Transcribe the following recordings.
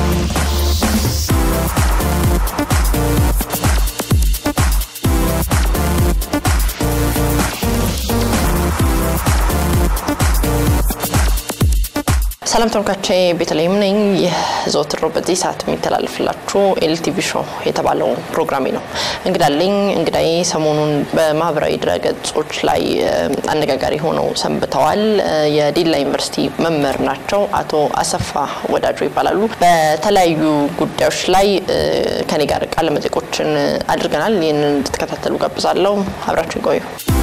ሰላም ተመልካቾቼ ቤተልሔም ነኝ። ይህ ዘወትር በዚህ ሰዓት የሚተላለፍላችሁ ኤልቲቪ ሾው የተባለው ፕሮግራሜ ነው። እንግዳለኝ እንግዳዬ ሰሞኑን በማህበራዊ ድረገጾች ላይ አነጋጋሪ ሆነው ሰንብተዋል። የዲላ ዩኒቨርሲቲ መምህር ናቸው። አቶ አሰፋ ወዳጆ ይባላሉ። በተለያዩ ጉዳዮች ላይ ከኔ ጋር ቃለ መጠይቆችን አድርገናል። ይህንን እንድትከታተሉ ጋብዛለሁ። አብራችሁ ይቆዩ።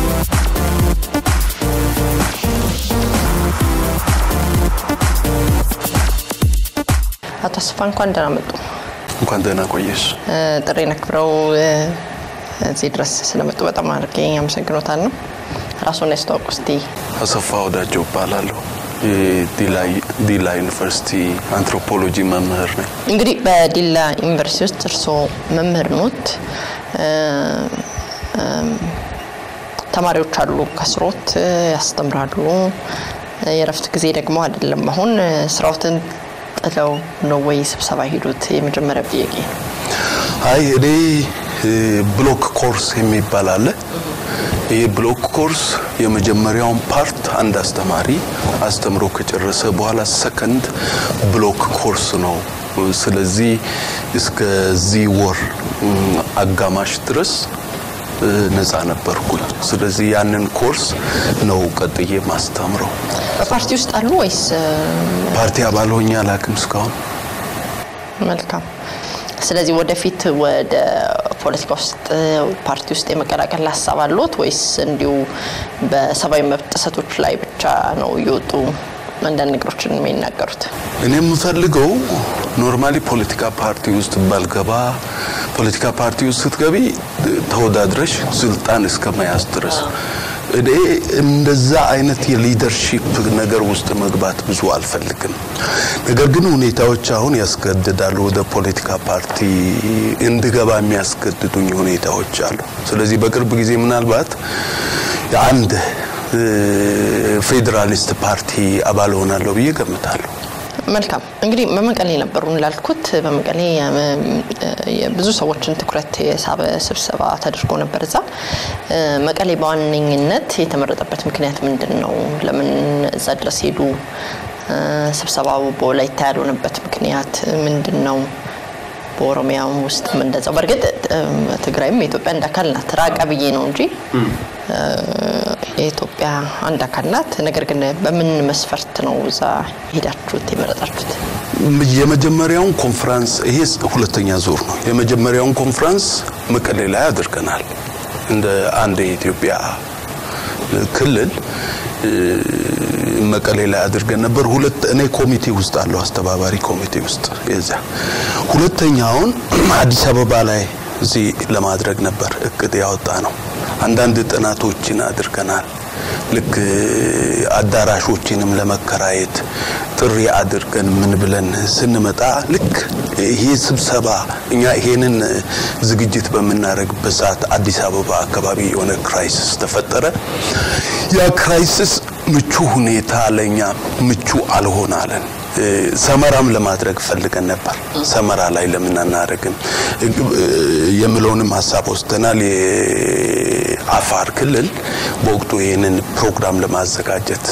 አቶ አሰፋ እንኳን ደህና መጡ። እንኳን ደህና ቆየሽ። ጥሬን አክብረው እዚህ ድረስ ስለመጡ በጣም አድርጌ አመሰግኖታል ነው። ራሱን ያስተዋውቁ እስቲ። አሰፋ ወዳጀው እባላለሁ። የዲላ ዩኒቨርሲቲ አንትሮፖሎጂ መምህር ነኝ። እንግዲህ በዲላ ዩኒቨርሲቲ ውስጥ እርስዎ መምህር ኖት። ተማሪዎች አሉ ከስሮት ያስተምራሉ። የእረፍት ጊዜ ደግሞ አይደለም አሁን ስራዎትን ጥለው ነው ወይ ስብሰባ ሄዱት? የመጀመሪያ ጥያቄ ነው። አይ እኔ ብሎክ ኮርስ የሚባል አለ። ይህ ብሎክ ኮርስ የመጀመሪያውን ፓርት አንድ አስተማሪ አስተምሮ ከጨረሰ በኋላ ሰከንድ ብሎክ ኮርስ ነው። ስለዚህ እስከዚህ ወር አጋማሽ ድረስ ነፃ ነበርኩኝ። ስለዚህ ያንን ኮርስ ነው ቀጥዬ ማስተምረው። በፓርቲ ውስጥ አሉ ወይስ? ፓርቲ አባል ሆኜ አላውቅም እስካሁን። መልካም። ስለዚህ ወደፊት ወደ ፖለቲካ ውስጥ ፓርቲ ውስጥ የመቀላቀል ሀሳብ አለዎት ወይስ እንዲሁ በሰብአዊ መብት ጥሰቶች ላይ ብቻ ነው እየወጡ አንዳንድ ነገሮችን የሚናገሩት? እኔ የምፈልገው ኖርማሊ ፖለቲካ ፓርቲ ውስጥ ባልገባ፣ ፖለቲካ ፓርቲ ውስጥ ስትገቢ ተወዳድረሽ ስልጣን እስከ መያዝ ድረስ እኔ እንደዛ አይነት የሊደርሺፕ ነገር ውስጥ መግባት ብዙ አልፈልግም። ነገር ግን ሁኔታዎች አሁን ያስገድዳሉ። ወደ ፖለቲካ ፓርቲ እንድገባ የሚያስገድዱኝ ሁኔታዎች አሉ። ስለዚህ በቅርብ ጊዜ ምናልባት የአንድ ፌዴራሊስት ፓርቲ አባል ሆናለሁ ብዬ ገምታለሁ። መልካም እንግዲህ በመቀሌ ነበሩ እንዳልኩት፣ በመቀሌ ብዙ ሰዎችን ትኩረት የሳበ ስብሰባ ተደርጎ ነበር። እዛ መቀሌ በዋነኝነት የተመረጠበት ምክንያት ምንድን ነው? ለምን እዛ ድረስ ሄዱ? ስብሰባው በወላይታ ያልሆነበት ምክንያት ምንድን ነው? በኦሮሚያም ውስጥም እንደዛው። በእርግጥ ትግራይም የኢትዮጵያ አንድ አካል ናት። ራቀ ብዬ ነው እንጂ የኢትዮጵያ አንድ አካል ናት። ነገር ግን በምን መስፈርት ነው እዛ ሄዳችሁት የመረጣችሁት? የመጀመሪያውን ኮንፈረንስ ይሄ ሁለተኛ ዙር ነው። የመጀመሪያውን ኮንፈረንስ መቀሌ ላይ አድርገናል። እንደ አንድ የኢትዮጵያ ክልል መቀሌ ላይ አድርገን ነበር። ሁለት እኔ ኮሚቴ ውስጥ አለው አስተባባሪ ኮሚቴ ውስጥ የዛ ሁለተኛውን አዲስ አበባ ላይ እዚህ ለማድረግ ነበር እቅድ ያወጣ ነው። አንዳንድ ጥናቶችን አድርገናል። ልክ አዳራሾችንም ለመከራየት ጥሪ አድርገን ምን ብለን ስንመጣ ልክ ይሄ ስብሰባ እኛ ይሄንን ዝግጅት በምናደርግበት ሰዓት አዲስ አበባ አካባቢ የሆነ ክራይሲስ ተፈጠረ። ያ ክራይሲስ ምቹ ሁኔታ ለኛ ምቹ አልሆን አለን። ሰመራም ለማድረግ ፈልገን ነበር። ሰመራ ላይ ለምን አናደርግም የምለውንም ሀሳብ ወስደናል። የአፋር ክልል በወቅቱ ይህንን ፕሮግራም ለማዘጋጀት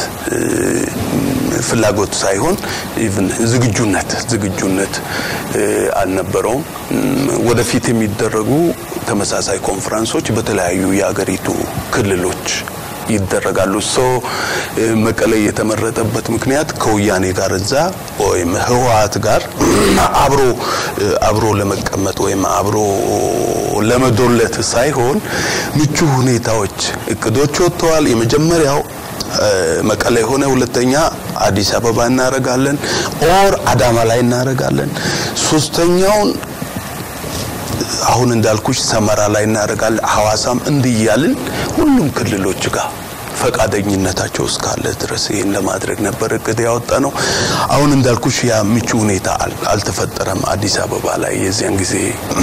ፍላጎት ሳይሆን ኢቭን ዝግጁነት ዝግጁነት አልነበረውም። ወደፊት የሚደረጉ ተመሳሳይ ኮንፈረንሶች በተለያዩ የአገሪቱ ክልሎች ይደረጋሉ። ሶ መቀሌ የተመረጠበት ምክንያት ከወያኔ ጋር እዛ ወይም ህወሓት ጋር አብሮ አብሮ ለመቀመጥ ወይም አብሮ ለመዶለት ሳይሆን ምቹ ሁኔታዎች እቅዶች ወጥተዋል። የመጀመሪያው መቀሌ የሆነ ሁለተኛ አዲስ አበባ እናረጋለን፣ ኦር አዳማ ላይ እናረጋለን። ሶስተኛውን አሁን እንዳልኩሽ ሰመራ ላይ እናደርጋለን፣ ሐዋሳም እንዲያልን ሁሉም ክልሎች ጋር ፈቃደኝነታቸው እስካለ ድረስ ይህን ለማድረግ ነበር እቅድ ያወጣ ነው። አሁን እንዳልኩሽ ያ ምቹ ሁኔታ አልተፈጠረም። አዲስ አበባ ላይ የዚያን ጊዜ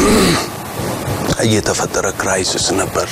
እየተፈጠረ ክራይሲስ ነበር።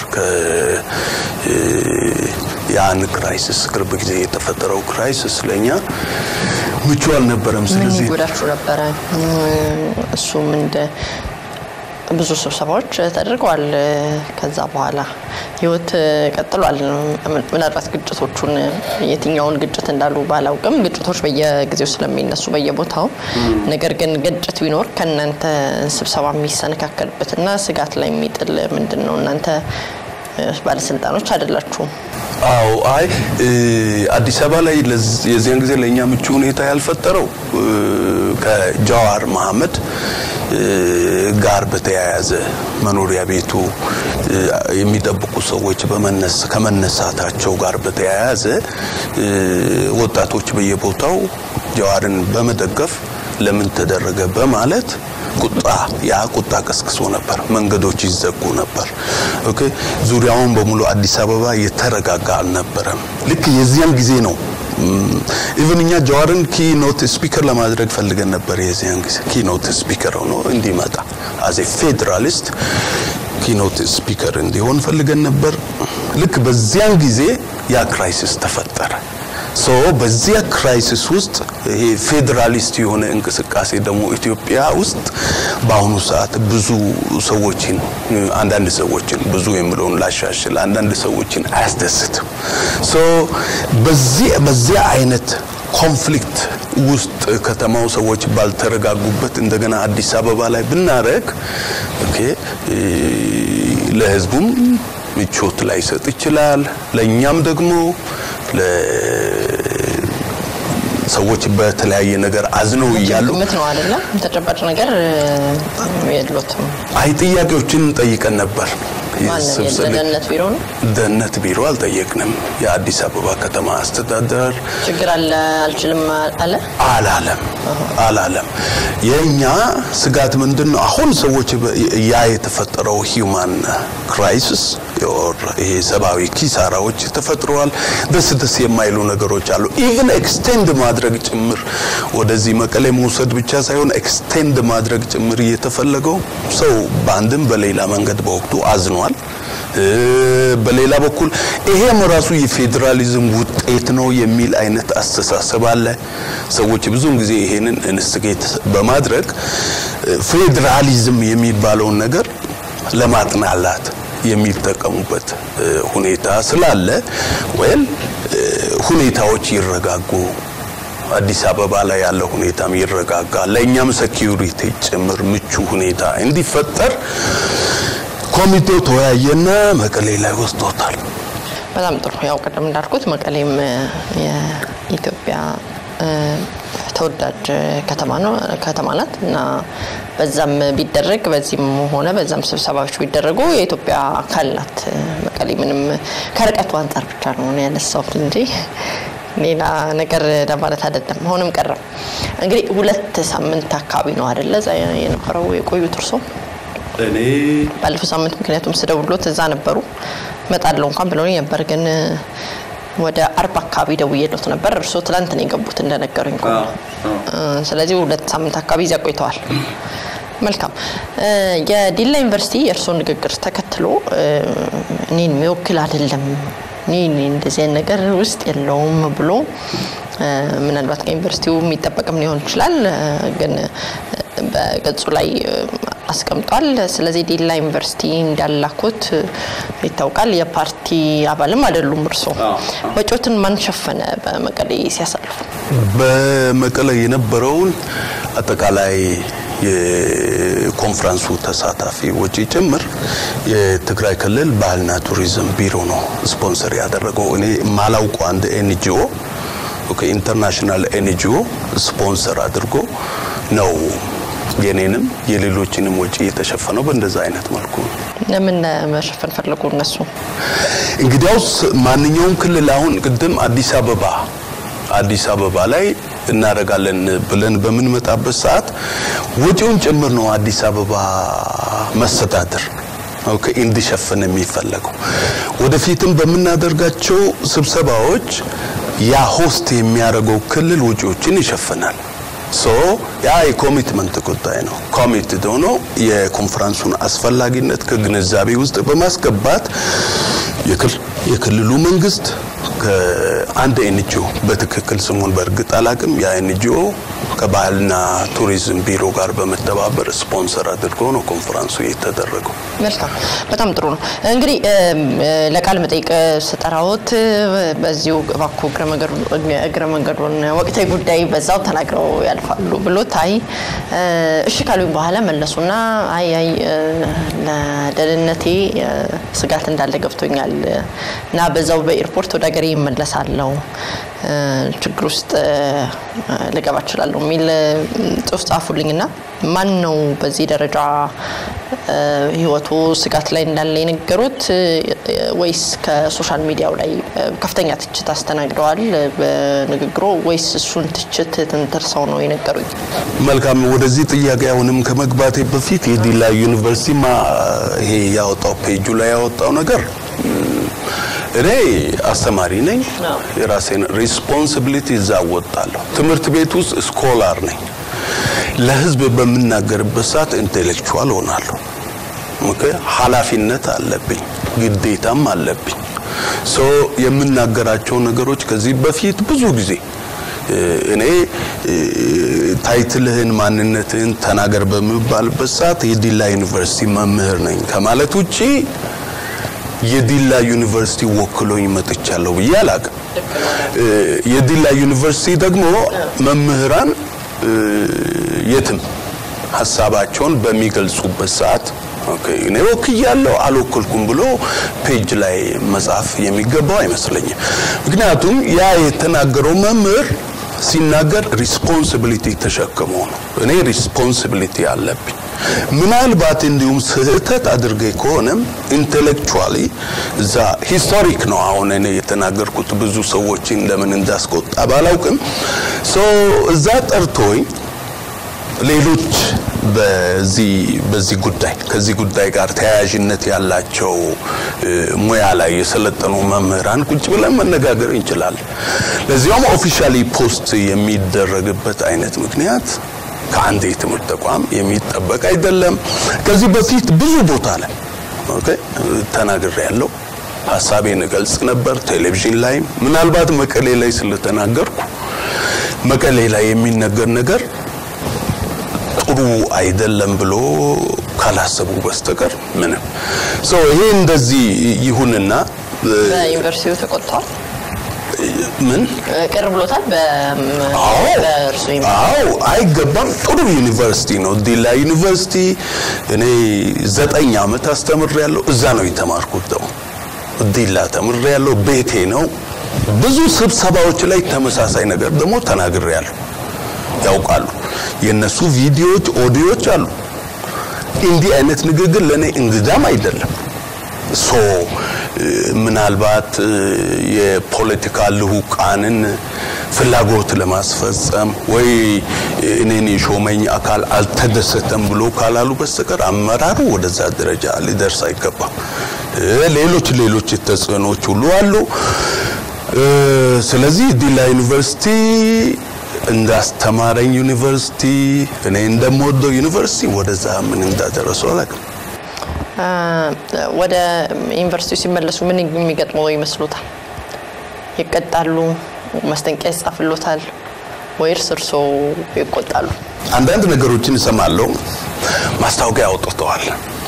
ያን ክራይሲስ ቅርብ ጊዜ የተፈጠረው ክራይሲስ ለኛ ምቹ አልነበረም። ምን ስለዚህ ይጎዳችሁ ነበረ? እሱም እንደ ብዙ ስብሰባዎች ተደርገዋል። ከዛ በኋላ ህይወት ቀጥሏል። ምናልባት ግጭቶቹን የትኛውን ግጭት እንዳሉ ባላውቅም ግጭቶች በየጊዜው ስለሚነሱ በየቦታው፣ ነገር ግን ግጭት ቢኖር ከእናንተ ስብሰባ የሚሰነካከልበትና ስጋት ላይ የሚጥል ምንድን ነው? እናንተ ባለስልጣኖች አይደላችሁም። አዎ አይ አዲስ አበባ ላይ ለዝ- የዚያን ጊዜ ለእኛ ምቹ ሁኔታ ያልፈጠረው እ፣ ከጃዋር መሐመድ እ፣ ጋር በተያያዘ መኖሪያ ቤቱ እ፣ የሚጠብቁ ሰዎች በመነስ ከመነሳታቸው ጋር በተያያዘ እ፣ ወጣቶች በየቦታው ጃዋርን በመደገፍ ለምን ተደረገ በማለት ቁጣ ያ ቁጣ ቀስቅሶ ነበር። መንገዶች ይዘጉ ነበር። ኦኬ ዙሪያውን በሙሉ አዲስ አበባ የተረጋጋ አልነበረም። ልክ የዚያን ጊዜ ነው ኢቭን እኛ ጀዋርን ኪኖት ስፒከር ለማድረግ ፈልገን ነበር። የዚያን ጊዜ ኪኖት ስፒከር ሆኖ እንዲመጣ አዜ ፌዴራሊስት ኪኖት ስፒከር እንዲሆን ፈልገን ነበር። ልክ በዚያን ጊዜ ያ ክራይሲስ ተፈጠረ። ሶ በዚያ ክራይሲስ ውስጥ ይሄ ፌዴራሊስት የሆነ እንቅስቃሴ ደግሞ ኢትዮጵያ ውስጥ በአሁኑ ሰዓት ብዙ ሰዎችን አንዳንድ ሰዎችን ብዙ የምለውን ላሻሽል አንዳንድ ሰዎችን አያስደስትም። ሶ በዚህ በዚያ አይነት ኮንፍሊክት ውስጥ ከተማው ሰዎች ባልተረጋጉበት እንደገና አዲስ አበባ ላይ ብናረግ ኦኬ ለህዝቡም ምቾት ላይሰጥ ይችላል። ለእኛም ደግሞ ሰዎች በተለያየ ነገር አዝነው እያሉ ግምት ነው አይደለም? ተጨባጭ ነገር የሎትም። አይ ጥያቄዎችን ጠይቀን ነበር። ማንን? ስብሰባ- የደህንነት ቢሮ ነው ደህንነት ቢሮ አልጠየቅንም። የአዲስ አበባ ከተማ አስተዳደር ችግር አለ አልችልም አለ። አላለም አላለም። የእኛ ስጋት ምንድን ነው? አሁን ሰዎች በ- ያ የተፈጠረው ሂውማን ክራይሲስ ይሄ ሰብአዊ ኪሳራዎች ተፈጥረዋል። ደስ ደስ የማይሉ ነገሮች አሉ። ኢቭን ኤክስቴንድ ማድረግ ጭምር ወደዚህ መቀሌ መውሰድ ብቻ ሳይሆን ኤክስቴንድ ማድረግ ጭምር እየተፈለገው ሰው በአንድም በሌላ መንገድ በወቅቱ አዝኗል። እ፣ በሌላ በኩል ይሄም ራሱ የፌዴራሊዝም ውጤት ነው የሚል አይነት አስተሳሰብ አለ። ሰዎች ብዙውን ጊዜ ይሄንን ኢንስቲጌት በማድረግ እ፣ ፌዴራሊዝም የሚባለውን ነገር ለማጥናላት የሚጠቀሙበት እ፣ ሁኔታ ስላለ ወይም ሁኔታዎች ይረጋጉ አዲስ አበባ ላይ ያለው ሁኔታም ይረጋጋ፣ ለእኛም ሴኪዩሪቲ ጭምር ምቹ ሁኔታ እንዲፈጠር ኮሚቴው ተወያየና መቀሌ ላይ ወስዶታል። በጣም ጥሩ። ያው ቅድም እንዳልኩት መቀሌም እ፣ የኢትዮጵያ እ፣ ተወዳጅ ከተማ ነው ከተማ ናት እና በዛም ቢደረግ በዚህም ሆነ በዛም ስብሰባዎች ቢደረጉ የኢትዮጵያ አካል ናት። መቀሌ ምንም ከርቀቱ አንጻር ብቻ ነው እኔ ያነሳሁት እንጂ ሌላ ነገር ለማለት አይደለም። ሆንም ቀረም እንግዲህ ሁለት ሳምንት አካባቢ ነው አይደለ እዛ የነበረው የቆዩት እርሶ? እኔ ባለፈው ሳምንት ምክንያቱም ስደውሎት እዛ ነበሩ እመጣለሁ እንኳን ብለውኝ ነበር፣ ግን ወደ አርባ አካባቢ ደውዬሎት ነበር። እርስዎ ትላንት ነው የገቡት እንደነገሩኝ ከሆነ እ፣ ስለዚህ ሁለት ሳምንት አካባቢ እዚያ ቆይተዋል። መልካም እ፣ የዲላ ዩኒቨርሲቲ የእርስዎ ንግግር ተከትሎ እ፣ እኔን የሚወክል አይደለም እኔ እንደዚህ አይነት ነገር ውስጥ የለውም ብሎ እ፣ ምናልባት ከዩኒቨርሲቲው የሚጠበቅም ሊሆን ይችላል እ፣ ግን እ፣ በገጹ ላይ እ፣ አስቀምጧል። ስለዚህ ዲላ ዩኒቨርሲቲ እንዳላኩት እ፣ ይታወቃል። የፓርቲ አባልም አይደሉም እርስዎ። ወጪዎትን ማን ሸፈነ በመቀሌ ሲያሳልፉ? በመቀለ የነበረውን አጠቃላይ የኮንፈረንሱ ተሳታፊ ወጪ ጭምር የትግራይ ክልል ባህልና ቱሪዝም ቢሮ ነው ስፖንሰር ያደረገው። እኔ ማላውቀው አንድ ኤንጂኦ ኦኬ ኢንተርናሽናል ኤንጂኦ ስፖንሰር አድርጎ ነው የኔንም የሌሎችንም ወጪ የተሸፈነው በእንደዛ አይነት መልኩ ነው። ለምን መሸፈን ፈለጉ እነሱ? እንግዲያውስ ማንኛውም ክልል አሁን ቅድም አዲስ አበባ አዲስ አበባ ላይ እናደርጋለን ብለን በምንመጣበት ሰዓት ወጪውን ጭምር ነው አዲስ አበባ መስተዳድር ኦኬ እንዲሸፍን የሚፈለገው። ወደፊትም በምናደርጋቸው ስብሰባዎች ያ ሆስት የሚያደርገው ክልል ወጪዎችን ይሸፍናል። ሶ ያ የኮሚትመንት ጉዳይ ነው። ኮሚትድ ሆኖ የኮንፈረንሱን አስፈላጊነት ከግንዛቤ ውስጥ በማስገባት የክልሉ መንግስት ከአንድ ኤንጂኦ በትክክል ስሙን በእርግጥ አላቅም። ያ ኤንጂኦ ከባህልና ቱሪዝም ቢሮ ጋር በመተባበር ስፖንሰር አድርጎ ነው ኮንፈረንሱ የተደረገው። መልካም፣ በጣም ጥሩ ነው። እንግዲህ ለቃለ መጠይቅ ስጠራዎት በዚሁ እባክዎ እግረ መንገዱን ወቅታዊ ጉዳይ በዛው ተናግረው ያልፋሉ ብሎት አይ እሺ ካሉኝ በኋላ መለሱና አይ አይ ለደህንነቴ ስጋት እንዳለ ገብቶኛል እና በዛው በኤርፖርት ወደ ሀገሬ ይመለሳለሁ ችግር ውስጥ ልገባ እችላለሁ የሚል ጽሁፍ ጻፉልኝና ማን ነው በዚህ ደረጃ ህይወቱ ስጋት ላይ እንዳለ የነገሩት ወይስ ከሶሻል ሚዲያው ላይ ከፍተኛ ትችት አስተናግደዋል በንግግሮ ወይስ እሱን ትችት ተንተርሰው ነው የነገሩኝ? መልካም። ወደዚህ ጥያቄ አሁንም ከመግባቴ በፊት የዲላ ዩኒቨርሲቲ ይሄ ያወጣው ፔጁ ላይ ያወጣው ነገር እኔ አስተማሪ ነኝ። የራሴን ሪስፖንሲቢሊቲ እዛ እወጣለሁ። ትምህርት ቤት ውስጥ ስኮላር ነኝ። ለህዝብ በምናገርበት ሰዓት ኢንቴሌክቹዋል ሆናለሁ። ኦኬ፣ ኃላፊነት አለብኝ፣ ግዴታም አለብኝ። ሶ የምናገራቸው ነገሮች ከዚህ በፊት ብዙ ጊዜ እኔ ታይትልህን ማንነትህን ተናገር በምባልበት ሰዓት የዲላ ዩኒቨርሲቲ መምህር ነኝ ከማለት ውጪ የዲላ ዩኒቨርሲቲ ወክሎኝ መጥቻለሁ ብዬ አላቅም። የዲላ ዩኒቨርሲቲ ደግሞ መምህራን የትም ሀሳባቸውን በሚገልጹበት ሰዓት እኔ ወክያለሁ አልወክልኩም ብሎ ፔጅ ላይ መጻፍ የሚገባው አይመስለኝም። ምክንያቱም ያ የተናገረው መምህር ሲናገር ሪስፖንሲቢሊቲ ተሸክሞ ነው። እኔ ሪስፖንሲቢሊቲ አለብኝ። ምናልባት እንዲሁም ስህተት አድርጌ ከሆነም ኢንቴሌክቹዋሊ እዛ ሂስቶሪክ ነው። አሁን እኔ የተናገርኩት ብዙ ሰዎችን ለምን እንዳስቆጣ ባላውቅም ሶ እዛ ጠርቶኝ ሌሎች በዚህ በዚህ ጉዳይ ከዚህ ጉዳይ ጋር ተያያዥነት ያላቸው ሙያ ላይ የሰለጠኑ መምህራን ቁጭ ብለን መነጋገር እንችላለን። ለዚያውም ኦፊሻሊ ፖስት የሚደረግበት አይነት ምክንያት ከአንድ የትምህርት ተቋም የሚጠበቅ አይደለም። ከዚህ በፊት ብዙ ቦታ ላይ ኦኬ ተናግሬ ያለው ሀሳቤን እገልጽ ነበር። ቴሌቪዥን ላይ ምናልባት መቀሌ ላይ ስለተናገርኩ መቀሌ ላይ የሚነገር ነገር ጥሩ አይደለም ብሎ ካላሰቡ በስተቀር ምንም ሶ ይሄ እንደዚህ ይሁንና በዩኒቨርሲቲው ተቆጥቷል። ምን ቅር ብሎታል። በእርሱ አዎ አይገባም። ጥሩ ዩኒቨርሲቲ ነው ዲላ ዩኒቨርሲቲ። እኔ ዘጠኝ ዓመት አስተምሬያለሁ። እዛ ነው የተማርኩት። ደግሞ ዲላ ተምሬያለሁ። ቤቴ ነው። ብዙ ስብሰባዎች ላይ ተመሳሳይ ነገር ደግሞ ተናግሬያለሁ። ያውቃሉ። የነሱ ቪዲዮዎች፣ ኦዲዮዎች አሉ። እንዲህ አይነት ንግግር ለኔ እንግዳም አይደለም። ሶ ምናልባት የፖለቲካ ልሁቃንን ፍላጎት ለማስፈጸም ወይ እኔን የሾመኝ አካል አልተደሰተም ብሎ ካላሉ በስተቀር አመራሩ ወደዛ ደረጃ ሊደርስ አይገባም። ሌሎች ሌሎች ተጽዕኖች ሁሉ አሉ። ስለዚህ ዲላ ዩኒቨርሲቲ እንዳስተማረኝ ዩኒቨርሲቲ እኔ እንደምወደው ዩኒቨርሲቲ ወደዛ ምን እንዳደረሰው አላውቅም። ወደ ዩኒቨርሲቲው ሲመለሱ ምን የሚገጥመው ይመስሎታል? ይቀጣሉ? ማስጠንቀቂያ ይጻፍሎታል? ወይስ እርስዎ ይቆጣሉ? አንዳንድ ነገሮችን እሰማለሁ። ማስታወቂያ አውጥተዋል፣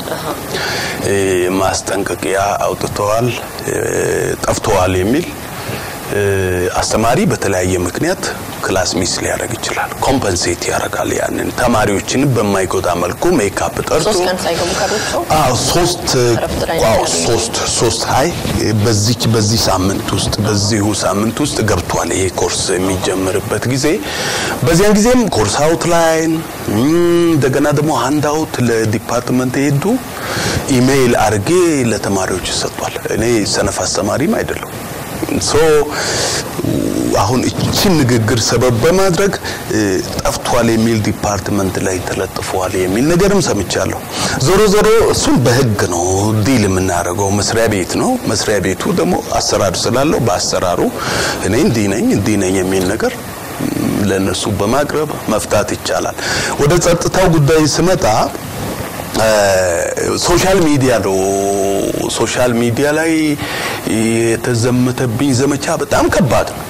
ማስጠንቀቂያ አውጥተዋል፣ ጠፍተዋል የሚል አስተማሪ በተለያየ ምክንያት ክላስ ሚስ ሊያደርግ ይችላል። ኮምፐንሴት ያደርጋል። ያንን ተማሪዎችን በማይጎዳ መልኩ ሜካፕ ጠርቶ ሶስት ቀን ሳይገቡ ቀሩት አዎ ሶስት እረፍት ላይ አዎ ነው ሶስት ሶስት አይ በዚህ በዚህ ሳምንት ውስጥ በዚሁ ሳምንት ውስጥ ገብቷል ይሄ ኮርስ የሚጀምርበት ጊዜ። በዚያን ጊዜም ኮርስ አውትላይን እንደገና ደግሞ ሃንድ አውት ለዲፓርትመንት የሄዱ ኢሜይል አድርጌ ለተማሪዎች ሰጥቷል። እኔ ሰነፍ አስተማሪም አይደለም። ሶ አሁን እቺን ንግግር ሰበብ በማድረግ ጠፍቷል የሚል ዲፓርትመንት ላይ ተለጥፏል የሚል ነገርም ሰምቻለሁ። ዞሮ ዞሮ እሱን በህግ ነው ዲል የምናደርገው። መስሪያ ቤት ነው። መስሪያ ቤቱ ደግሞ አሰራር ስላለው በአሰራሩ እኔ እንዲህ ነኝ እንዲህ ነኝ የሚል ነገር ለነሱ በማቅረብ መፍታት ይቻላል። ወደ ጸጥታው ጉዳይ ስመጣ ሶሻል ሚዲያ ነው። ሶሻል ሚዲያ ላይ የተዘመተብኝ ዘመቻ በጣም ከባድ ነው።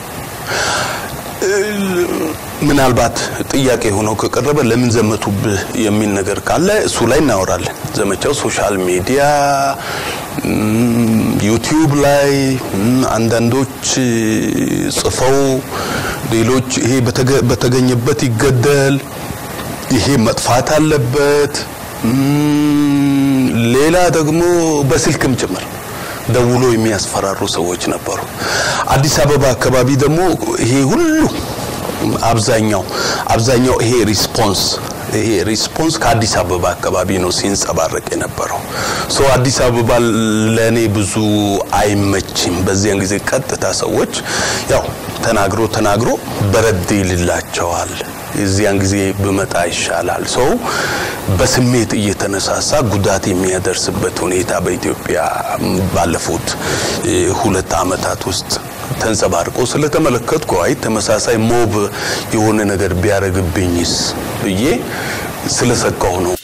ምናልባት ጥያቄ ሆኖ ከቀረበ ለምን ዘመቱብህ የሚል ነገር ካለ እሱ ላይ እናወራለን። ዘመቻው ሶሻል ሚዲያ፣ ዩቲዩብ ላይ አንዳንዶች ጽፈው ሌሎች ይሄ በተገኘበት ይገደል፣ ይሄ መጥፋት አለበት፣ ሌላ ደግሞ በስልክም ጭምር ደውሎ የሚያስፈራሩ ሰዎች ነበሩ። አዲስ አበባ አካባቢ ደግሞ ይሄ ሁሉ አብዛኛው አብዛኛው ይሄ ሪስፖንስ ይሄ ሪስፖንስ ከአዲስ አበባ አካባቢ ነው ሲንጸባረቅ የነበረው። ሶ አዲስ አበባ ለኔ ብዙ አይመችም። በዚያን ጊዜ ቀጥታ ሰዎች ያው ተናግሮ ተናግሮ በረድ ይልላቸዋል። የዚያን ጊዜ ብመጣ ይሻላል። ሰው በስሜት እየተነሳሳ ጉዳት የሚያደርስበት ሁኔታ በኢትዮጵያ ባለፉት ሁለት ዓመታት ውስጥ ተንጸባርቆ ስለተመለከትኩ አይ ተመሳሳይ ሞብ የሆነ ነገር ቢያደርግብኝስ ብዬ ስለሰጋሁ ነው።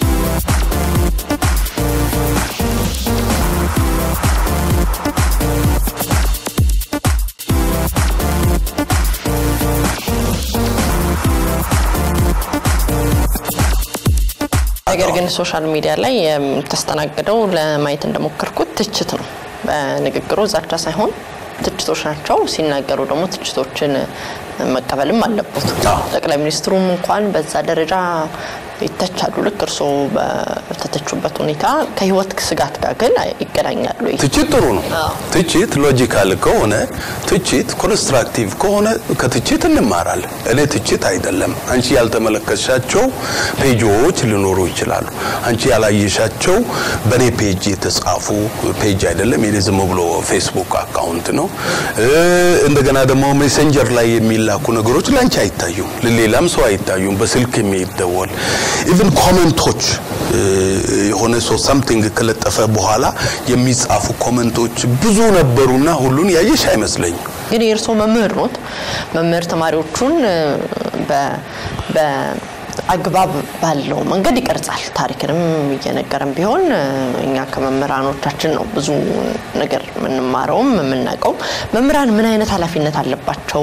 ነገር ግን ሶሻል ሚዲያ ላይ የምተስተናግደው ለማየት እንደሞከርኩት ትችት ነው። በንግግሩ ዛቻ ሳይሆን ትችቶች ናቸው። ሲናገሩ ደግሞ ትችቶችን መቀበልም አለበት። ጠቅላይ ሚኒስትሩም እንኳን በዛ ደረጃ ይተቻሉ። ልክ እርስዎ በተተቹበት ሁኔታ ከህይወት ስጋት ጋር ግን ይገናኛሉ። ትችት ጥሩ ነው። ትችት ሎጂካል ከሆነ ትችት ኮንስትራክቲቭ ከሆነ ከትችት እንማራለን። እኔ ትችት አይደለም አንቺ ያልተመለከትሻቸው ፔጆች ሊኖሩ ይችላሉ። አንቺ ያላየሻቸው በእኔ ፔጅ የተጻፉ ፔጅ አይደለም። የኔ ዝም ብሎ ፌስቡክ አካውንት ነው። እንደገና ደግሞ ሜሴንጀር ላይ የሚላኩ ነገሮች ለአንቺ አይታዩም፣ ለሌላም ሰው አይታዩም። በስልክ የሚደወል ኢቭን ኮመንቶች የሆነ ሰው ሳምቲንግ ከለጠፈ በኋላ የሚጻፉ ኮመንቶች ብዙ ነበሩና ሁሉን ያየሽ አይመስለኝም። ግን የእርስዎ መምህር ኖት። መምህር ተማሪዎቹን በአግባብ ባለው መንገድ ይቀርጻል። ታሪክንም እየነገረን ቢሆን እኛ ከመምህራኖቻችን ነው ብዙ ነገር የምንማረውም የምናውቀው። መምህራን ምን አይነት ኃላፊነት አለባቸው?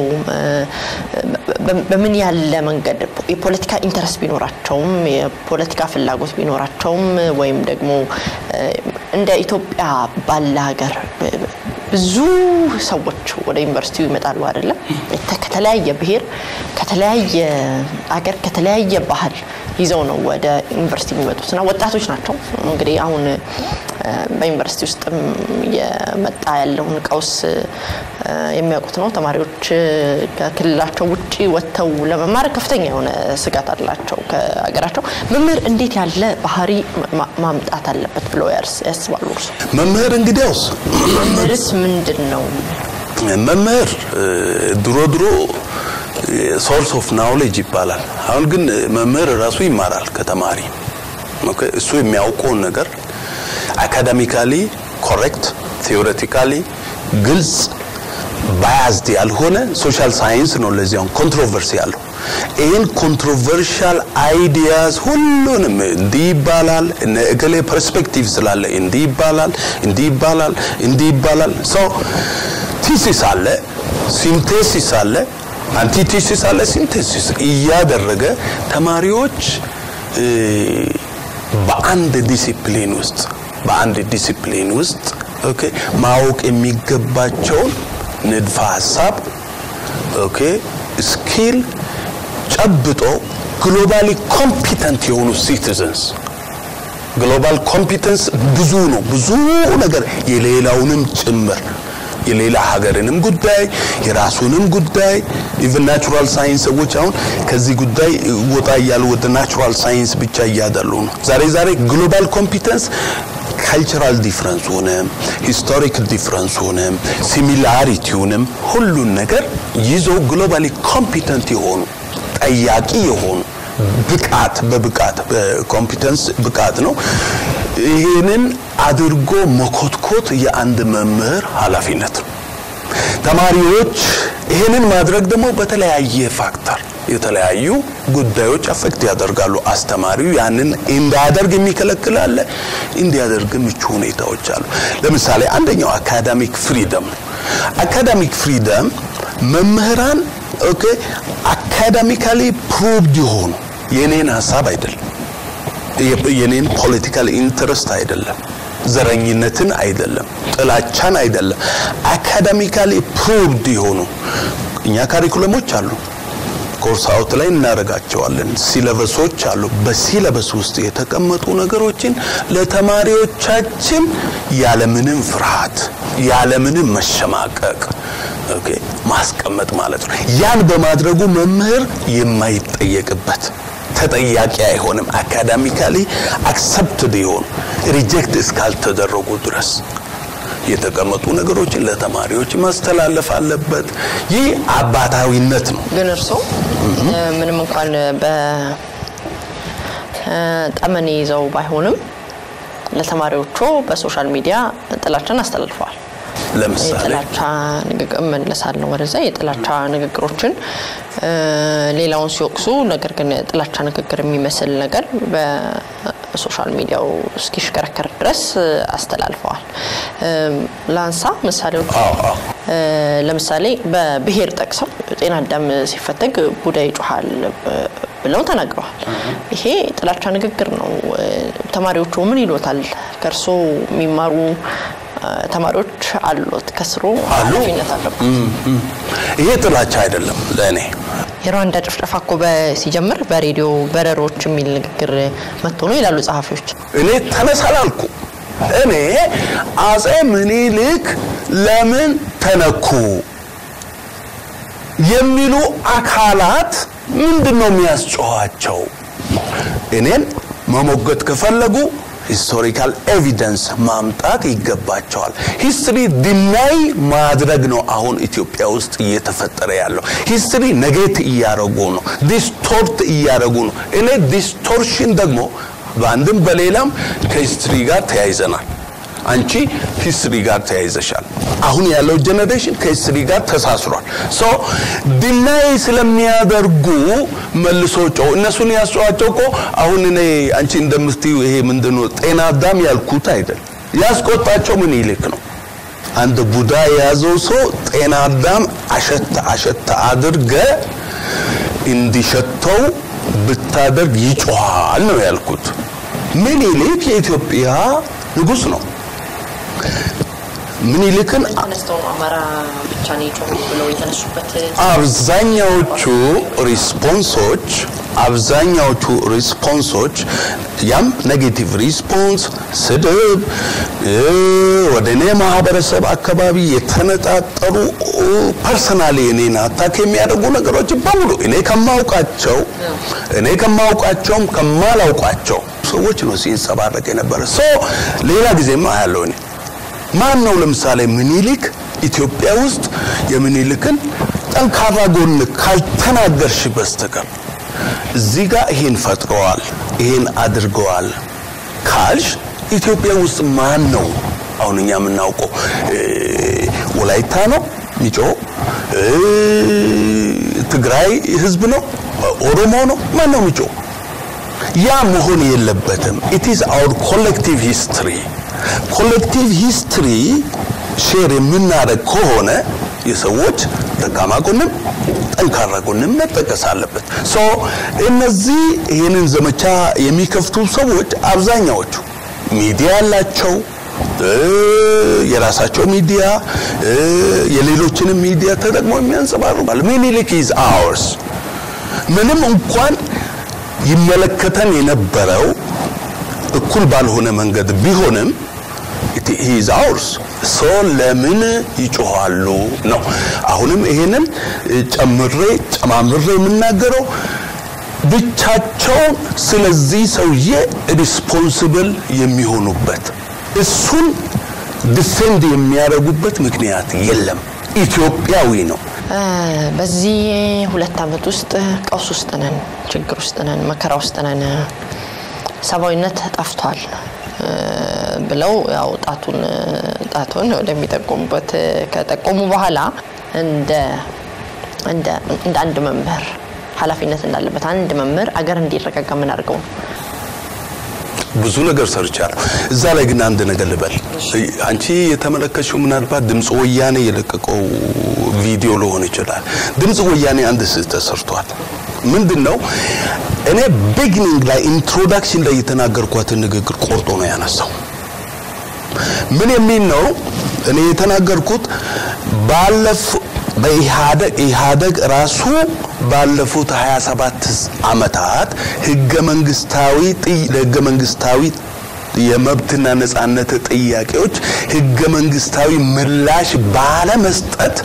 በምን ያለ መንገድ የፖለቲካ ኢንተረስት ቢኖራቸውም የፖለቲካ ፍላጎት ቢኖራቸውም ወይም ደግሞ እንደ ኢትዮጵያ ባለ ሀገር ብዙ ሰዎች ወደ ዩኒቨርሲቲው ይመጣሉ አይደለም? ከተለያየ ብሔር፣ ከተለያየ አገር፣ ከተለያየ ባህል ይዘው ነው ወደ ዩኒቨርሲቲ የሚመጡት እና ወጣቶች ናቸው። እንግዲህ አሁን በዩኒቨርሲቲ ውስጥም የመጣ ያለውን ቀውስ የሚያውቁት ነው። ተማሪዎች ከክልላቸው ውጭ ወጥተው ለመማር ከፍተኛ የሆነ ስጋት አላቸው ከሀገራቸው። መምህር እንዴት ያለ ባህሪ ማምጣት አለበት ብለው ያስባሉ እርሱ? መምህር እንግዲያውስ መምህርስ ምንድን ነው? መምህር ድሮ ድሮ ሶርስ ኦፍ ናውሌጅ ይባላል። አሁን ግን መምህር ራሱ ይማራል ከተማሪ እሱ የሚያውቀውን ነገር አካዳሚካሊ ኮሬክት ቴዎሬቲካሊ ግልጽ ባያዝድ ያልሆነ ሶሻል ሳይንስ ነው። ለዚያም ኮንትሮቨርሲ ያለው ይህን ኮንትሮቨርሻል አይዲያስ ሁሉንም እንዲህ ይባላል እነ እገሌ ፐርስፔክቲቭ ስላለ እንዲህ ይባላል እንዲህ ይባላል እንዲህ ይባላል ሶ ቲሲስ አለ ሲንቴሲስ አለ አንቲቴሲስ አለ ሲንቴሲስ እያደረገ ተማሪዎች በአንድ ዲሲፕሊን ውስጥ በአንድ ዲሲፕሊን ውስጥ ኦኬ ማወቅ የሚገባቸውን ንድፈ ሀሳብ ኦኬ ስኪል ጨብጦ ግሎባሊ ኮምፒተንት የሆኑ ሲቲዘንስ ግሎባል ኮምፒተንስ ብዙ ነው። ብዙ ነገር የሌላውንም ጭምር የሌላ ሀገርንም ጉዳይ የራሱንም ጉዳይ ኢቭን ናቹራል ሳይንስ ሰዎች አሁን ከዚህ ጉዳይ ወጣ እያሉ ወደ ናቹራል ሳይንስ ብቻ እያዳሉ ነው። ዛሬ ዛሬ ግሎባል ኮምፒተንስ ካልቸራል ዲፍረንሱንም ሂስቶሪክ ዲፍረንሱንም ሲሚላሪቲውንም ሁሉን ነገር ይዞ ግሎባሊ ኮምፒተንት የሆኑ ጠያቂ የሆኑ ብቃት በብቃት በኮምፒተንስ ብቃት ነው። ይህንን አድርጎ መኮትኮት የአንድ መምህር ኃላፊነት ነው። ተማሪዎች ይህንን ማድረግ ደግሞ በተለያየ ፋክተር የተለያዩ ጉዳዮች አፌክት ያደርጋሉ። አስተማሪው ያንን እንዳያደርግ የሚከለክል አለ፣ እንዲያደርግ ምቹ ሁኔታዎች አሉ። ለምሳሌ አንደኛው አካዳሚክ ፍሪደም ነው። አካዳሚክ ፍሪደም መምህራን ኦኬ አካዳሚካሊ ፕሩቭድ የሆኑ የኔን ሀሳብ አይደለም የኔን ፖለቲካል ኢንትረስት አይደለም ዘረኝነትን አይደለም ጥላቻን አይደለም አካዳሚካሊ ፕሩቭድ የሆኑ እኛ ካሪኩለሞች አሉ ኮርስ አውት ላይ እናደርጋቸዋለን ሲለበሶች አሉ በሲለበስ ውስጥ የተቀመጡ ነገሮችን ለተማሪዎቻችን ያለምንም ፍርሃት ያለምንም መሸማቀቅ ኦኬ ማስቀመጥ ማለት ነው ያን በማድረጉ መምህር የማይጠየቅበት ተጠያቂ አይሆንም አካዳሚካሊ አክሰፕትድ የሆኑ ሪጀክት እስካልተደረጉ ድረስ የተቀመጡ ነገሮችን ለተማሪዎች ማስተላለፍ አለበት። ይህ አባታዊነት ነው። ግን እርስዎ ምንም እንኳን በጠመኔ ይዘው ባይሆንም ለተማሪዎቹ በሶሻል ሚዲያ ጥላቻን አስተላልፈዋል። ለምሳሌ የጥላቻ ንግግር እመለሳለሁ ወደዛ የጥላቻ ንግግሮችን ሌላውን ሲወቅሱ ነገር ግን ጥላቻ ንግግር የሚመስል ነገር በሶሻል ሚዲያው እስኪሽከረከር ድረስ አስተላልፈዋል። ላንሳ ምሳሌዎች ለምሳሌ በብሔር ጠቅሰው ጤና አዳም ሲፈተግ ቡዳ ይጮሃል ብለው ተናግረዋል። ይሄ ጥላቻ ንግግር ነው። ተማሪዎቹ ምን ይሎታል? ከእርሶ የሚማሩ ተማሪዎች አሉት፣ ከስሩ ኃላፊነት አለበት። ይሄ ጥላቻ አይደለም ለእኔ። የሩዋንዳ ጭፍጨፋ እኮ ሲጀምር በሬዲዮ በረሮች የሚል ንግግር መጥቶ ነው ይላሉ ጸሐፊዎች። እኔ ተነሳ አላልኩ። እኔ አጼ ምኒልክ ለምን ተነኩ የሚሉ አካላት ምንድን ነው የሚያስጮኋቸው? እኔን መሞገት ከፈለጉ ሂስቶሪካል ኤቪደንስ ማምጣት ይገባቸዋል። ሂስትሪ ዲናይ ማድረግ ነው አሁን ኢትዮጵያ ውስጥ እየተፈጠረ ያለው። ሂስትሪ ነጌት እያደረጉ ነው፣ ዲስቶርት እያደረጉ ነው። እኔ ዲስቶርሽን ደግሞ በአንድም በሌላም ከሂስትሪ ጋር ተያይዘናል። አንቺ ሂስትሪ ጋር ተያይዘሻል። አሁን ያለው ጄኔሬሽን ከሂስትሪ ጋር ተሳስሯል። ሶ ዲናይ ስለሚያደርጉ መልሶ ጮው እነሱን ያስጨዋቸው እኮ አሁን እኔ አንቺ እንደምትዩ ይሄ ምንድነው ጤና አዳም ያልኩት አይደል። ያስቆጣቸው ምን ይልክ ነው አንድ ቡዳ የያዘው ሰው ጤና አዳም አሸት አሸት አድርገ እንዲሸተው ብታደርግ ይጮሃል ነው ያልኩት። ምኒልክ የኢትዮጵያ ንጉስ ነው። ምኒልክን ተነስተው ነው አማራ ብቻ ነው የጮሁት ብለው የተነሱበት አብዛኛዎቹ ሪስፖንሶች አብዛኛዎቹ ሪስፖንሶች ያም ኔጌቲቭ ሪስፖንስ ስድብ፣ ወደ እኔ ማህበረሰብ አካባቢ የተነጣጠሩ ፐርሰናሊ እኔን አታክ የሚያደርጉ ነገሮች በሙሉ እኔ ከማውቃቸው እኔ ከማውቃቸውም ከማላውቃቸው ሰዎች ነው ሲንጸባረቅ የነበረ ሶ ሌላ ጊዜማ ያለው እኔ ማን ነው ለምሳሌ ምኒልክ ኢትዮጵያ ውስጥ የምኒልክን ጠንካራ ጎን ካልተናገርሽ በስተቀር እዚህ ጋር ይሄን ፈጥረዋል፣ ይሄን አድርገዋል ካልሽ ኢትዮጵያ ውስጥ ማን ነው አሁን እኛ የምናውቀው? ወላይታ ነው ሚጮ፣ ትግራይ ህዝብ ነው፣ ኦሮሞ ነው፣ ማን ነው ሚጮ? ያ መሆን የለበትም። ኢት ኢዝ አወር ኮሌክቲቭ ሂስትሪ ኮሌክቲቭ ሂስትሪ ሼር የምናደርግ ከሆነ የሰዎች ደካማ ጎንም ጠንካራ ጎንም መጠቀስ አለበት። ሶ እነዚህ ይህንን ዘመቻ የሚከፍቱ ሰዎች አብዛኛዎቹ ሚዲያ ያላቸው የራሳቸው ሚዲያ የሌሎችንም ሚዲያ ተጠቅመው የሚያንጸባርቃሉ። ሚኒሊክ ኢዝ አወርስ ምንም እንኳን ይመለከተን የነበረው እኩል ባልሆነ መንገድ ቢሆንም ሂዝ አውርስ ሶ ለምን ይጮኋሉ ነው። አሁንም ይሄንን ጨምሬ ጨማምሬ የምናገረው ብቻቸውን ስለዚህ ሰውዬ ሪስፖንስብል የሚሆኑበት እሱን ዲፌንድ የሚያደርጉበት ምክንያት የለም። ኢትዮጵያዊ ነው። በዚህ ሁለት ዓመት ውስጥ ቀውስ ውስጥ ነን፣ ችግር ውስጥ ነን፣ መከራ ውስጥ ነን፣ ሰብአዊነት ጠፍቷል ብለው ያው ጣቱን ጣቱን ወደሚጠቆሙበት ከጠቆሙ በኋላ እንደ እንደ አንድ መምህር ኃላፊነት እንዳለበት አንድ መምህር አገር እንዲረጋጋ ምን አድርገው ነው? ብዙ ነገር ሰርቻለሁ። እዛ ላይ ግን አንድ ነገር ልበል። አንቺ የተመለከትሽው ምናልባት ድምፅ ወያኔ የለቀቀው ቪዲዮ ሊሆን ይችላል። ድምፅ ወያኔ አንድ ስህተት ሰርቷል። ምንድን ነው? እኔ ቢግኒንግ ላይ ኢንትሮዳክሽን ላይ የተናገርኳትን ንግግር ቆርጦ ነው ያነሳው። ምን የሚል ነው? እኔ የተናገርኩት ባለፉ በኢህአደግ ኢህአደግ ራሱ ባለፉት 27 ዓመታት ህገ መንግስታዊ ለህገ መንግስታዊ የመብትና ነጻነት ጥያቄዎች ህገ መንግስታዊ ምላሽ ባለመስጠት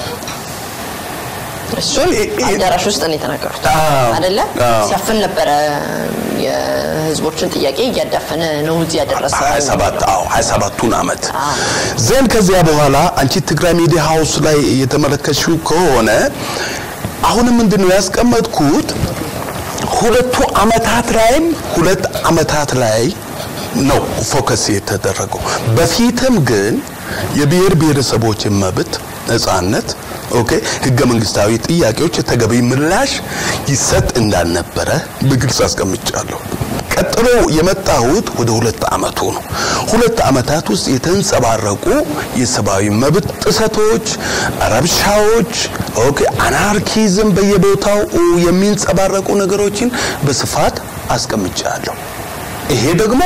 እሱን አዳራሽ ውስጥ ነው የተናገሩት አይደለ? ሲያፍን ነበረ። የህዝቦችን ጥያቄ እያዳፈነ ነው እዚህ ያደረሰ 27 አዎ 27ቱን አመት ዘን ከዚያ በኋላ አንቺ ትግራይ ሚዲያ ሃውስ ላይ የተመለከትሽው ከሆነ አሁንም ምንድን ነው ያስቀመጥኩት ሁለቱ አመታት ላይም ሁለት አመታት ላይ ነው ፎከስ የተደረገው። በፊትም ግን የብሔር ብሔረሰቦችን መብት ነጻነት ኦኬ ህገ መንግስታዊ ጥያቄዎች ተገቢ ምላሽ ይሰጥ እንዳልነበረ በግልጽ አስቀምጫለሁ። ቀጥሎ የመጣሁት ወደ ሁለት አመቱ ነው። ሁለት አመታት ውስጥ የተንጸባረቁ የሰብአዊ መብት ጥሰቶች፣ ረብሻዎች፣ ኦኬ አናርኪዝም በየቦታው የሚንጸባረቁ ነገሮችን በስፋት አስቀምጫለሁ። ይሄ ደግሞ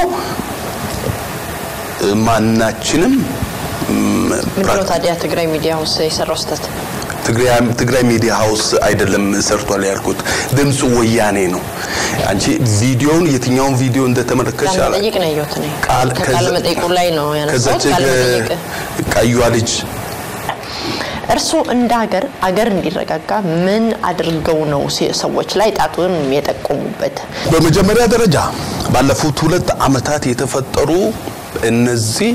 ማናችንም ምንድነው ታዲያ ትግራይ ሚዲያ ውስጥ የሰራው ስህተት? ትግራይ ሚዲያ ሃውስ አይደለም ሰርቷል ያልኩት፣ ድምፁ ወያኔ ነው። አንቺ ቪዲዮውን የትኛውን ቪዲዮ እንደተመለከትሽ ቃለ መጠይቅ ነው ያየሁት እኔ። ከቃለ መጠይቁ ላይ ነው ያነሳሁት። ቃለ መጠይቅ ቀዩዋ ልጅ እርስዎ እንደ ሀገር አገር እንዲረጋጋ ምን አድርገው ነው ሰዎች ላይ ጣቱን የጠቆሙበት? በመጀመሪያ ደረጃ ባለፉት ሁለት አመታት የተፈጠሩ እነዚህ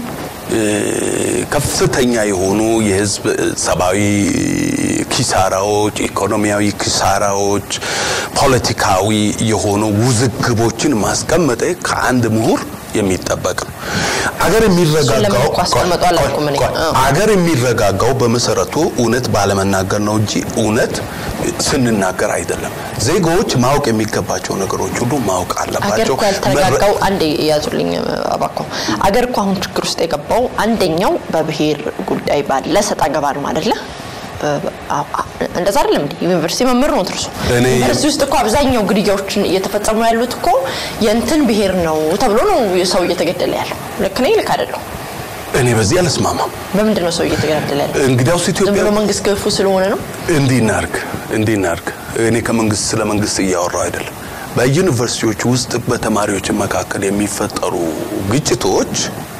ከፍተኛ የሆኑ የህዝብ ሰብአዊ ኪሳራዎች፣ ኢኮኖሚያዊ ኪሳራዎች፣ ፖለቲካዊ የሆኑ ውዝግቦችን ማስቀመጠ ከአንድ ምሁር የሚጠበቅ ነው። አገር የሚረጋጋው አገር የሚረጋጋው በመሰረቱ እውነት ባለመናገር ነው እንጂ እውነት ስንናገር አይደለም። ዜጎች ማወቅ የሚገባቸው ነገሮች ሁሉ ማወቅ አገር አለባቸው። እኮ ያልተረጋጋው አንዴ ያዙልኝ አባኮ አገር እኮ አሁን ችግር ውስጥ የገባው አንደኛው በብሔር ጉዳይ ባለ ሰጣ ገባ ነው አይደለ? እንደዛ አይደለም እንዴ? ዩኒቨርሲቲ መምህር ነው እርሱ። እኔ- ዩኒቨርሲቲ ውስጥ እኮ አብዛኛው ግድያዎችን እየተፈጸሙ ያሉት እኮ የእንትን ብሔር ነው ተብሎ ነው ሰው እየተገደለ ያለው። ልክ ነኝ? ልክ አይደለሁ? እኔ በዚህ አልስማማም። በምንድን ነው ሰው እየተገደለ ያለው? እንግዲያውስ ዝም ኢትዮጵያ ብሎ መንግስት ገፉ ስለሆነ ነው? እንዲህ እናርግ እንዲህ እናርግ። እኔ ከመንግስት ስለ መንግስት እያወራው አይደለም። በዩኒቨርሲቲዎች ውስጥ በተማሪዎች መካከል የሚፈጠሩ ግጭቶች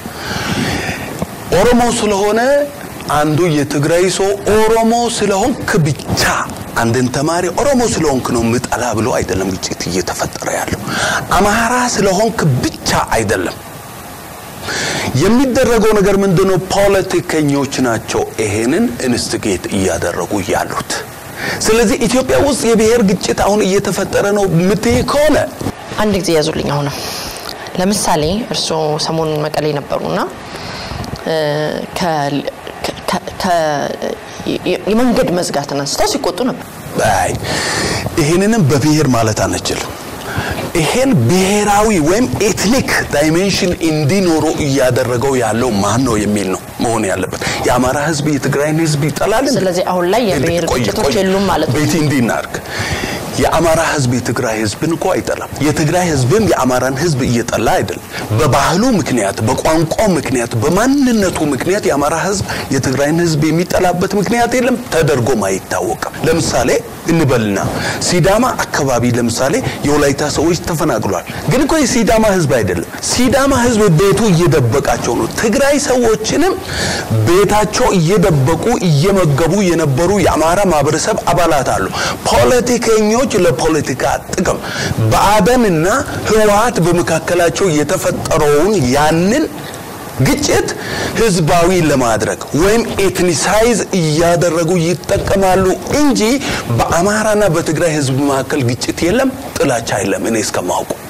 ኦሮሞ ስለሆነ አንዱ የትግራይ ሰው ኦሮሞ ስለሆንክ ብቻ አንድን ተማሪ ኦሮሞ ስለሆንክ ነው ምጠላ ብሎ አይደለም ግጭት እየተፈጠረ ያለው። አማራ ስለሆንክ ብቻ አይደለም። የሚደረገው ነገር ምንድነው? ፖለቲከኞች ናቸው ይሄንን ኢንስቲጌት እያደረጉ ያሉት። ስለዚህ ኢትዮጵያ ውስጥ የብሔር ግጭት አሁን እየተፈጠረ ነው የምትይ ከሆነ አንድ ጊዜ ያዙልኝ። አሁንም ለምሳሌ እርስዎ ሰሞኑን መቀሌ ነበሩና እ፣ ከ- ከ- ከ- የ- የመንገድ መዝጋትን አንስተው ሲቆጡ ነበር። አይ ይህንንም በብሔር ማለት አንችልም። ይሄን ብሔራዊ ወይም ኤትኒክ ዳይሜንሽን እንዲኖሩ እያደረገው ያለው ማን ነው የሚል ነው መሆን ያለበት። የአማራ ሕዝብ የትግራይን ሕዝብ ይጠላል። እንዴ? ስለዚህ አሁን ላይ የብሔር ቆይ፣ ግጭቶች ቆይ፣ የሉም ማለት ነው። ቤቲ እንዲህ እናድርግ። የአማራ ሕዝብ የትግራይ ሕዝብን እኮ አይጠላም። የትግራይ ሕዝብም የአማራን ሕዝብ እየጠላ አይደለም። በባህሉ ምክንያት፣ በቋንቋው ምክንያት፣ በማንነቱ ምክንያት የአማራ ሕዝብ የትግራይን ሕዝብ የሚጠላበት ምክንያት የለም፣ ተደርጎም አይታወቅም። ለምሳሌ እንበልና ሲዳማ አካባቢ ለምሳሌ የወላይታ ሰዎች ተፈናቅሏል። ግን እኮ የሲዳማ ሕዝብ አይደለም። ሲዳማ ሕዝብ ቤቱ እየደበቃቸው ነው። ትግራይ ሰዎችንም ቤታቸው እየደበቁ እየመገቡ የነበሩ የአማራ ማህበረሰብ አባላት አሉ። ፖለቲከኞች ለፖለቲካ ጥቅም ብአዴንና ህወሓት በመካከላቸው የተፈጠረውን ያንን ግጭት ህዝባዊ ለማድረግ ወይም ኤትኒሳይዝ እያደረጉ ይጠቀማሉ እንጂ በአማራና በትግራይ ህዝብ መካከል ግጭት የለም፣ ጥላቻ የለም እኔ እስከማውቀው።